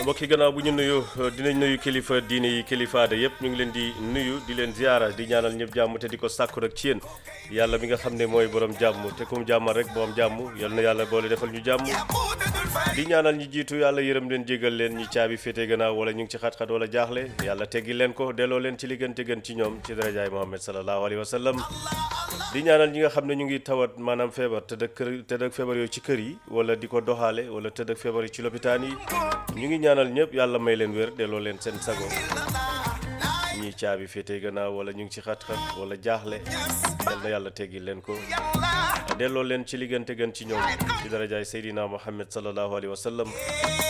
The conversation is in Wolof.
mbokk yi gannaaw bu ñu nuyu dinañ nuyu kilifa diine yi kilifa aada yëpp ñu ngi leen di nuyu di leen ziara di ñaanal ñëpp jàmm te di ko sàkku rek ci yéen yàlla mi nga xam ne mooy borom jàmm te kum jàmmal rek borom jàmm yal na yàlla boole defal ñu jàmm di ñaanal ñi jiitu yàlla yërëm leen jégal leen ñi caabi féete gannaaw wala ñu ngi ci xat-xat wala jaaxle yàlla teggi leen ko delloo leen ci li gën te gën ci ñoom ci darajaay Muhammad sallallahu alayhi wa sallam di ñaanal ñi nga xam ne ñu ngi tawat maanaam feebar tëdd ak kër tëdd ak feebar yooyu ci kër yi wala di ko doxaale wala tëdd ak feebar yi ci lopitaan yi ñu ngi ñaanal ñëpp yàlla may leen wér delloo leen seen sago ñi caabi féete gannaaw wala ñu ngi ci xat-xat wala jaaxle yal na yàlla teggi leen ko delloo leen ci li gën te gën ci ñoom ci darajaay Seydina Muhammad sallallahu alayhi wa sallam